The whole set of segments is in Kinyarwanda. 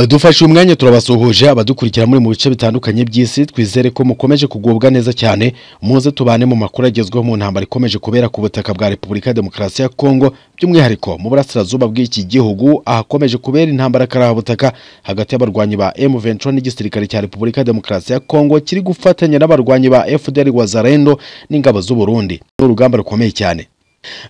dufashe uyu mwanya turabasuhuje abadukurikira muri mu bice bitandukanye by'isi twizere ko mukomeje kugubwa neza cyane muze tubane mu makuru agezweho mu ntambara ikomeje kubera ku butaka bwa repubulika ya demokarasi ya kongo by'umwihariko mu burasirazuba bw'iki gihugu ahakomeje kubera intambara karahabutaka hagati y'abarwanyi ba M23 n'igisirikare cya repubulika ya demokarasi ya kongo kiri gufatanya n'abarwanyi ba FDR wazarendo n'ingabo z'u Burundi ni urugamba rukomeye cyane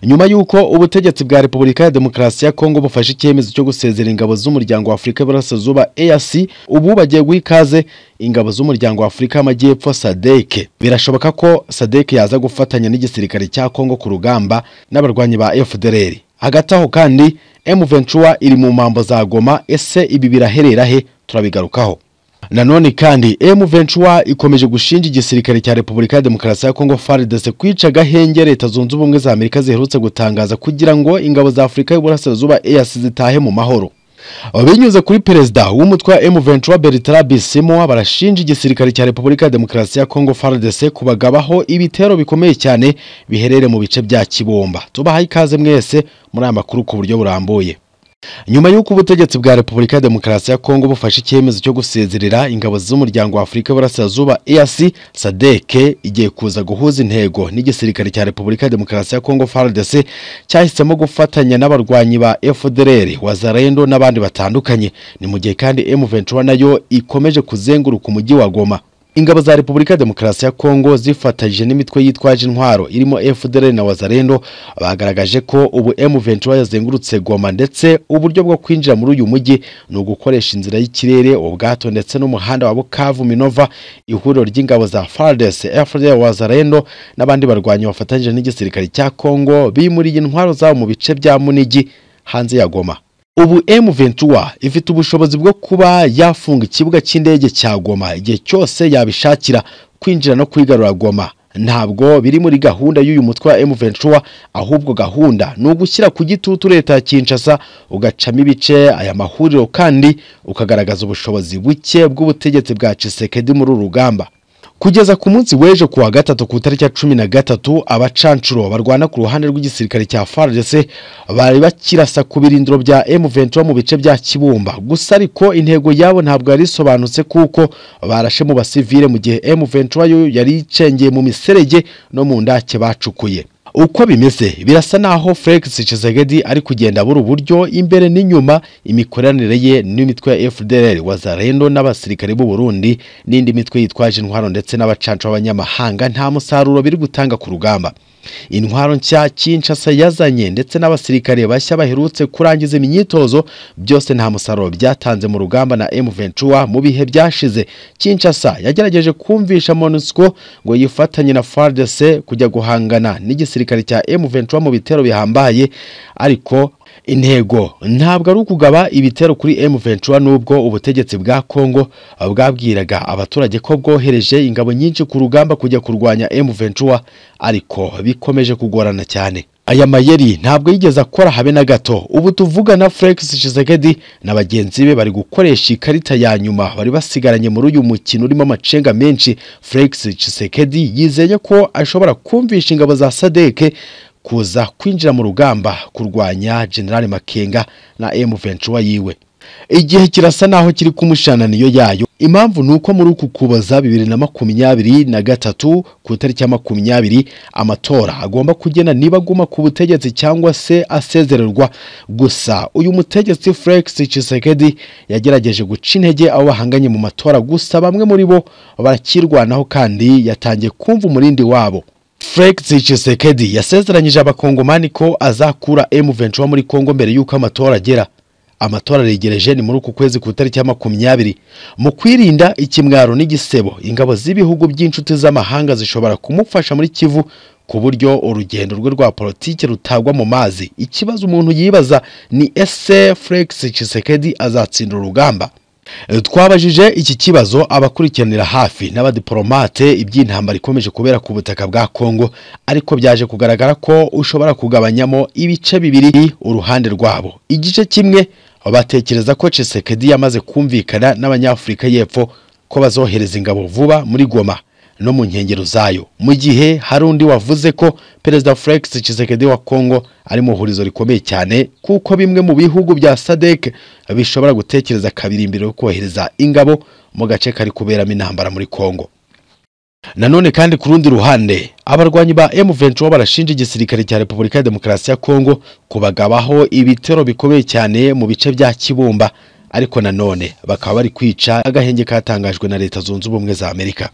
nyuma y'uko ubutegetsi bwa repubulika ya demokarasi ya kongo bufashe icyemezo cyo gusezera ingabo z'umuryango wa afurika y'uburasirazuba eac ubu bagiye guha ikaze ingabo z'umuryango wa afurika y'amajyepfo sadeke birashoboka ko sadeke yaza gufatanya n'igisirikare cya kongo ku rugamba n'abarwanyi ba fdr hagati aho kandi m23 iri mu mpambo za goma ese ibi biraherera he turabigarukaho nanone kandi M23 ikomeje gushinja igisirikare cya Repubulika ya Demokarasi ya Kongo FARDC kwica agahenge leta zunze ubumwe za Amerika ziherutse gutangaza kugira ngo ingabo za Afurika y'Uburasirazuba EAC zitahe mu mahoro binyuze kuri perezida w'umutwe wa M23 Bertrand Bisimwa barashinja igisirikare cya Repubulika ya Demokarasi ya Kongo FARDC kubagabaho ibitero bikomeye cyane biherere mu bice bya Kibomba tubahaye ikaze mwese muri aya makuru ku buryo burambuye nyuma y'uko ubutegetsi bwa repubulika ya demokarasi ya kongo bufashe icyemezo cyo gusezerera ingabo z'umuryango wa afurika y'uburasirazuba eac sadeke igiye kuza guhuza intego n'igisirikare cya repubulika ya demokarasi ya kongo fardc cyahisemo gufatanya n'abarwanyi ba fdr wazarendo n'abandi batandukanye ni mu gihe kandi m23 nayo ikomeje kuzenguruka umujyi wa goma ingabo za repubulika ya demokarasi ya kongo zifatanyije n'imitwe yitwaje intwaro irimo fdr na wazarendo bagaragaje ko ubu m23 yazengurutse goma ndetse uburyo bwo kwinjira muri uyu mujyi ni ugukoresha inzira y'ikirere ubwato ndetse n'umuhanda wa bukavu minova ihuriro ry'ingabo za fardes fdr wazarendo n'abandi barwanyi bafatanyije n'igisirikare cya kongo bimuriye intwaro zabo mu bice bya munigi hanze ya goma ubu M23 ifite ubushobozi bwo kuba yafunga ikibuga cy'indege cya Goma igihe cyose yabishakira kwinjira no kwigarura Goma ntabwo biri muri gahunda y'uyu mutwe wa M23 ahubwo gahunda ni ugushyira ku gitutu leta ya Kinshasa ugacamo ibice aya mahuriro kandi ukagaragaza ubushobozi buke bw'ubutegetsi bwa Tshisekedi muri uru rugamba kugeza ku munsi w'ejo kuwa gatatu ku itariki ya cumi na gatatu abacancuro barwana ku ruhande rw'igisirikare cya FARDC bari bakirasa ku birindiro bya M23 mu bice bya Kibumba gusa ariko intego yabo ntabwo yari isobanutse kuko barashe mu basivile mu gihe M23 yo yari icengeye mu miserege no mu ndake bacukuye uko bimeze birasa naho Felix Tshisekedi ari kugenda abura uburyo imbere n'inyuma imikoranire ye n'imitwe ya FDLR wazarendo n'abasirikare b'u Burundi n'indi mitwe yitwaje intwaro ndetse n'abacanca b'abanyamahanga nta musaruro biri gutanga ku rugamba intwaro nshya Kinshasa yazanye ndetse n'abasirikare bashya baherutse kurangiza imyitozo byose nta musaruro byatanze mu rugamba na M23 mu bihe byashize Kinshasa yagerageje kumvisha MONUSCO ngo yifatanye na FARDC kujya guhangana n'igisirikare cya M23 mu bitero bihambaye ariko intego ntabwo ari ukugaba ibitero kuri M23 nubwo ubutegetsi bwa Kongo bwabwiraga abaturage ko bwohereje ingabo nyinshi ku rugamba kujya kurwanya M23 ariko bikomeje kugorana cyane aya mayeri ntabwo yigeze akora habe na gato ubu tuvugana Felix Tshisekedi na bagenzi be bari gukoresha ikarita ya nyuma bari basigaranye muri uyu mukino urimo amacenga menshi Felix Tshisekedi yizeye ko ashobora kumvisha ingabo za Sadeke kuza kwinjira mu rugamba kurwanya General Makenga na M23 yiwe igihe kirasa naho kiri kumushananiyo yayo impamvu ni uko muri uku kuboza bibiri na makumyabiri na gatatu ku itariki ya makumyabiri amatora agomba kugena niba aguma ku butegetsi cyangwa se asezererwa gusa uyu mutegetsi Felix Tshisekedi yagerageje guca intege abo bahanganye mu matora gusa bamwe muri bo barakirwanaho kandi yatangiye kumva umurindi wabo Felix Tshisekedi yasezeranyije abakongomani ko azakura M23 muri Kongo mbere y'uko amatora agera amatora aregereje ni muri uku kwezi ku itariki ya makumyabiri mu kwirinda ikimwaro n'igisebo ingabo z'ibihugu by'inshuti z'amahanga zishobora kumufasha muri kivu ku buryo urugendo rwe rwa politiki rutagwa mu mazi ikibazo umuntu yibaza ni ese Felix Tshisekedi azatsinda urugamba twabajije iki kibazo abakurikiranira hafi n'abadiporomate iby'intambara ikomeje kubera ku butaka bwa kongo ariko byaje kugaragara ko ushobora kugabanyamo ibice bibiri uruhande rwabo igice kimwe batekereza ko Tshisekedi yamaze kumvikana n'abanyafurika y'epfo ko bazohereza ingabo vuba muri goma no mu nkengero zayo mu gihe hari undi wavuze ko perezida Felix Tshisekedi wa Kongo ari mu hurizo rikomeye cyane kuko bimwe mu bihugu bya SADC bishobora gutekereza kabiri imbere yo kohereza ingabo mu gace kari kuberamo intambara muri Kongo Nanone kandi ku rundi ruhande abarwanyi ba M23 barashinja igisirikare cya Repubulika ya Demokarasi ya Kongo kubagabaho ibitero bikomeye cyane mu bice bya Kibumba ariko nanone bakaba bari kwica agahenge katangajwe na Leta Zunze Ubumwe za Amerika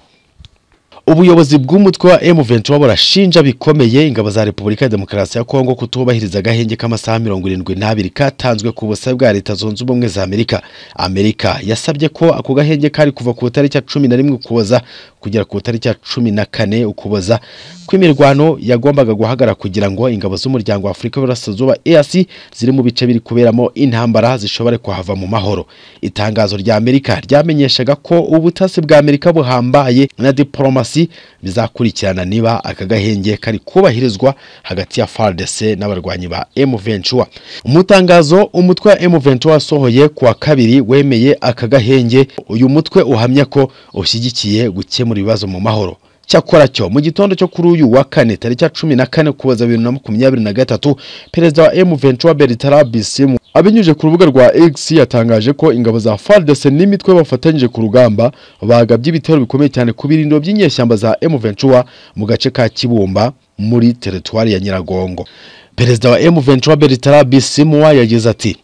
ubuyobozi bw'umutwe wa M23 burashinja bikomeye ingabo za Repubulika ya Demokarasi ya Kongo kutubahiriza agahenge k'amasaha mirongo irindwi n'abiri katanzwe ku busabe bwa Leta Zunze Ubumwe za Amerika. Amerika yasabye ko ako gahenge kari kuva ku itariki ya cumi na rimwe Ukuboza kugera ku itariki ya cumi na kane Ukuboza kw'imirwano yagombaga guhagara kugira ngo ingabo z'umuryango wa Afurika y'Uburasirazuba EAC ziri mu bice biri kuberamo intambara zishobore kuhava mu mahoro. Itangazo rya Amerika ryamenyeshaga ko ubutasi bwa Amerika buhambaye na diplomasi bizakurikirana niba aka gahenge kari kubahirizwa hagati ya FARDC n'abarwanyi ba M23 mu itangazo umutwe wa M23 wasohoye kuwa kabiri wemeye aka gahenge uyu mutwe uhamya ko ushyigikiye gukemura ibibazo mu mahoro cyakora cyo mu gitondo cyo kuri uyu wa kane tariki ya cumi na kane kuboza bibiri na makumyabiri na gatatu perezida wa M23 Bertrand Bisimwa abinyujije ku rubuga rwa X yatangaje ko ingabo za FARDC n'imitwe bafatanyije ku rugamba bagabye ibitero bikomeye cyane ku birindiro by'inyeshyamba za M23 mu gace ka Kibumba muri teritwari ya Nyiragongo perezida wa M23 Bertrand Bisimwa yagize ati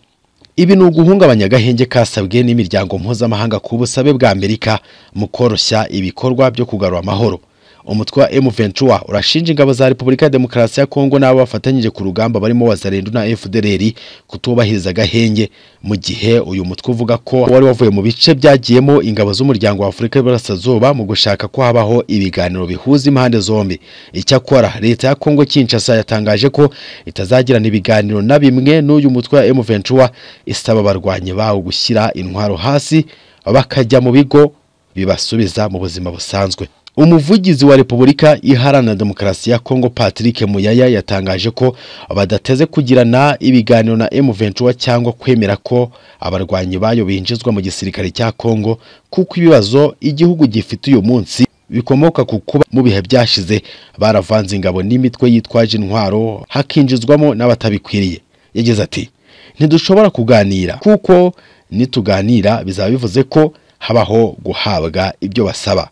ibi ni uguhungabanya agahenge kasabwe n'imiryango mpuzamahanga ku busabe bwa Amerika mu koroshya ibikorwa byo kugarura amahoro umutwe wa M23 urashinja ingabo za Repubulika ya Demokarasi ya Kongo n'abo bafatanyije ku rugamba barimo Wazalendo na FDLR kutubahiriza agahenge mu gihe uyu mutwe uvuga ko wari wavuye mu bice byagiyemo ingabo z'umuryango wa Afurika y'Iburasirazuba mu gushaka ko habaho ibiganiro bihuza impande zombi icyakora leta ya Kongo Kinshasa yatangaje ko itazagirana ibiganiro na bimwe n'uyu mutwe wa M23 isaba abarwanyi bawo gushyira intwaro hasi bakajya mu bigo bibasubiza mu buzima busanzwe umuvugizi wa repubulika iharanira demokarasi ya kongo patrick muyaya yatangaje ko badateze kugirana ibiganiro na M23 cyangwa kwemera ko abarwanyi bayo binjizwa mu gisirikare cya kongo kuko ibibazo igihugu gifite uyu munsi bikomoka ku kuba mu bihe byashize baravanze ingabo n'imitwe yitwaje intwaro hakinjizwamo n'abatabikwiriye yagize ati ntidushobora kuganira kuko nituganira bizaba bivuze ko habaho guhabwa ibyo basaba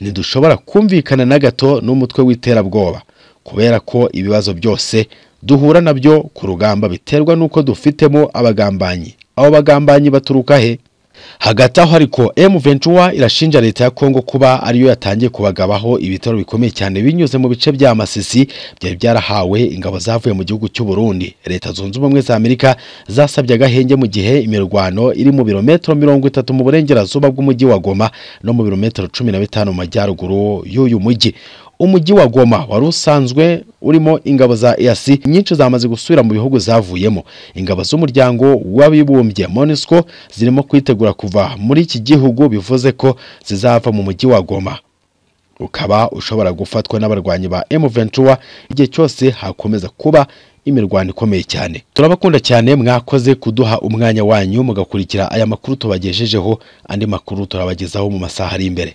ntidushobora kumvikana na gato n'umutwe w'iterabwoba kubera ko ibibazo byose duhura nabyo ku rugamba biterwa n'uko dufitemo abagambanyi abo bagambanyi baturuka he hagati aho ariko M23 irashinja leta ya Kongo kuba ariyo yatangiye kubagabaho ibitaro bikomeye cyane binyuze mu bice bya Masisi byari byarahawe ingabo zavuye mu gihugu cy'u Burundi leta zunze ubumwe za Amerika zasabye agahenge mu gihe imirwano iri mu birometero mirongo itatu mu burengerazuba bw'umujyi wa Goma no mu birometero cumi na bitanu mu majyaruguru y'uyu mujyi umujyi wa Goma wari usanzwe urimo ingabo za EAC nyinshi zamaze gusubira mu bihugu zavuyemo ingabo z'umuryango w'abibumbye MONUSCO zirimo kwitegura kuva muri iki gihugu bivuze ko zizava mu mujyi wa Goma ukaba ushobora gufatwa n'abarwanyi ba M23 igihe cyose hakomeza kuba imirwano ikomeye cyane turabakunda cyane mwakoze kuduha umwanya wanyu mugakurikira aya makuru tubagejejeho andi makuru turabagezaho mu masaha ari imbere